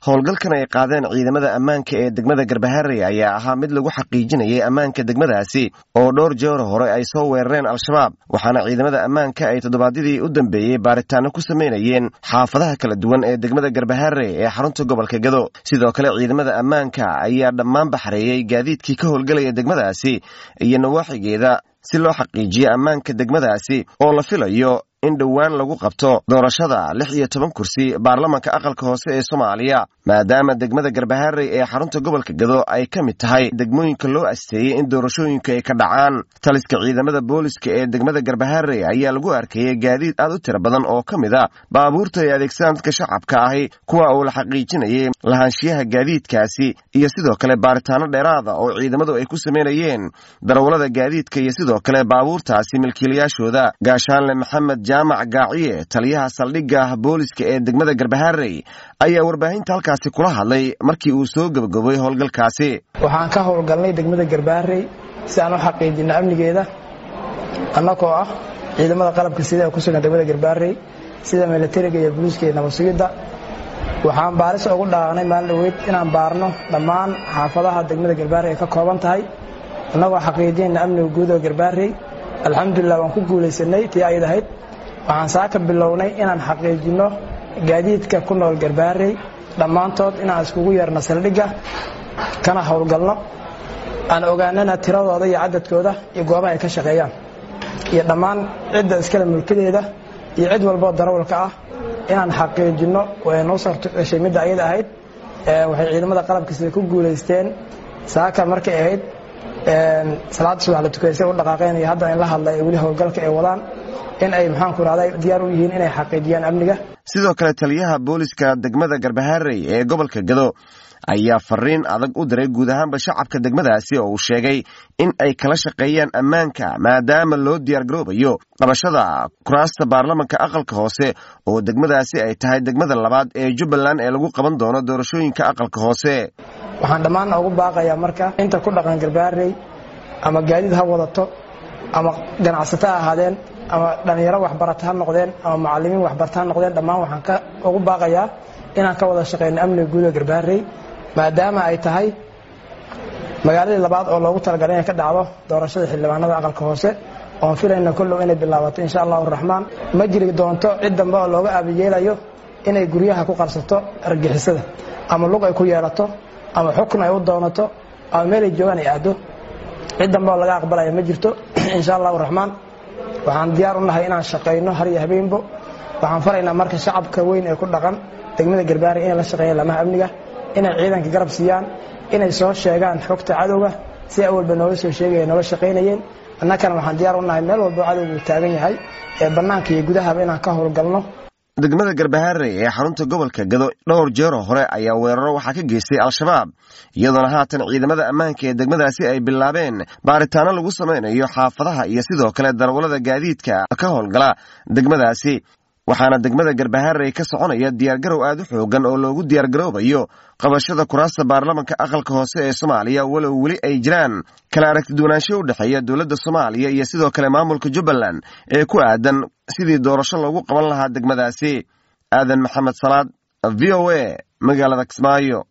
howlgalkan ay qaadeen ciidamada ammaanka ee degmada garbaharey ayaa ahaa mid lagu xaqiijinayay ammaanka degmadaasi oo dhowr jeer hore ay soo weerareen al-shabaab waxaana ciidamada ammaanka ay toddobaadyadii u dambeeyey baaritaano ku samaynayeen xaafadaha kala duwan ee degmada garbaharey ee xarunta gobolka gado sidoo kale ciidamada ammaanka ayaa dhammaan baxreeyey gaadiidkii ka howlgelaya degmadaasi iyo nawaaxigeeda si loo xaqiijiyo ammaanka degmadaasi oo la filayo in dhowaan lagu qabto doorashada lix iyo toban kursi baarlamanka aqalka hoose ee soomaaliya maadaama degmada garbaharey ee xarunta gobolka gado ay ka mid tahay degmooyinka loo asteeyey in doorashooyinka ay ka dhacaan taliska ciidamada booliska ee degmada garbaharey ayaa lagu arkayay gaadiid aad u tiro badan oo ka mid a baabuurta ay adeegsadaan dadka shacabka ahi kuwa uu la xaqiijinayay lahaanshiyaha gaadiidkaasi iyo sidoo kale baaritaano dheeraada oo ciidamadu ay ku samaynayeen darawallada gaadiidka iyo sidoo kale baabuurtaasi milkiilayaashooda gaashaanle maxamed jaamac gaaciye taliyaha saldhigga booliska ee degmada garbaharey ayaa warbaahinta halkaasi kula hadlay markii uu soo gebagabay howlgalkaasi waxaan ka howlgalnay degmada garbaharey si aan u xaqiijino amnigeeda annagoo ah ciidamada qalabka sida ku sugan degmada garbaharey sida milatariga iyo booliiska iyo nabadsugidda waxaan baaris ugu dhaaqnay maalin dhaweyd inaan baarno dhammaan xaafadaha degmada garbaharey ay ka kooban tahay annagoo xaqiijinayna amniga guud oo garbaharey alxamdulilah waan ku guulaysanay tii ayd ahayd waxaan saaka bilownay inaan xaqiijinno gaadiidka ku nool garbaharey dhammaantood inaan iskugu yeerno saldhigga kana howlgalno aan ogaanana tiradooda iyo cadadkooda iyo goobaha ay ka shaqeeyaan iyo dhammaan cidda iskale mulkadeeda iyo cid walboo darawalka ah inaan xaqiijinno way noo sortgashay midda ayada ahayd waxay ciidamada qalabka sida ku guulaysteen saaka markay ahayd salaada subax la tukaysay u dhaqaaqeen iyo hadda in la hadlay weli howlgalka ay wadaan in ay maxaanku rahday diyaar u yihiin inay xaqiijiyaan amniga sidoo kale taliyaha booliska degmada garbaharey ee gobolka gado ayaa fariin adag u diray guud ahaanba shacabka degmadaasi oo uu sheegay in ay kala shaqeeyaan ammaanka maadaama loo diyaargaroobayo qabashada kuraasta baarlamanka aqalka hoose oo degmadaasi ay tahay degmada labaad ee jubbaland ee lagu qaban doono doorashooyinka aqalka hoose waxaan dhammaan ugu baaqayaa marka inta ku dhaqan garbaharey ama gaadiid ha wadato ama ganacsato ha ahaadeen ama dhallinyaro waxbarata ha noqdeen ama macallimiin waxbarata ha noqdeen dhammaan waxaan ka ugu baaqayaa inaan ka wada shaqeyno amniga guud ee garbaharey maadaama ay tahay magaaladii labaad oo loogu talagalay inay ka dhacdo doorashada xildhibaanada aqalka hoose oon filayna kollow inay bilaabato insha allahu raxmaan ma jiri doonto cid dambe oo looga aabiyeelayo inay guryaha ku qarsato argixisada ama lug ay ku yeelato ama xukun ay u doonato ama meelay joogaan ay aado cid dambe oo laga aqbalaya ma jirto insha allahu raxmaan waxaan diyaar u nahay inaan shaqayno har iyo habeenbo waxaan faraynaa marka shacabka weyn ee ku dhaqan degmada garbaari inay la shaqeeyaan lamaha amniga inay ciidanka garab siiyaan inay soo sheegaan xogta cadowga si awalba nooga soo sheegaya nooga shaqaynayeen annakana waxaan diyaar u nahay meel walbo cadowgu taagan yahay ee bannaanka iyo gudahaba inaan ka howlgalno degmada garbaharey ee xarunta gobolka gado dhowr jeeroo hore ayaa weeraro waxaa ka geystay al-shabaab iyadoona haatan ciidamada ammaanka ee degmadaasi ay bilaabeen baaritaano lagu samaynayo xaafadaha iyo sidoo kale darawallada gaadiidka ka howlgala degmadaasi waxaana degmada garbaharey ka soconaya diyaargarow aad u xoogan oo loogu diyaargaroobayo qabashada kuraasta baarlamanka aqalka hoose ee soomaaliya walow weli ay jiraan kala aragtiduwanaansho u dhexeeya dowladda soomaaliya iyo sidoo kale maamulka jubbaland ee ku aadan sidii doorasho loogu qaban lahaa degmadaasi aadan maxamed salaad v o a magaalada kismaayo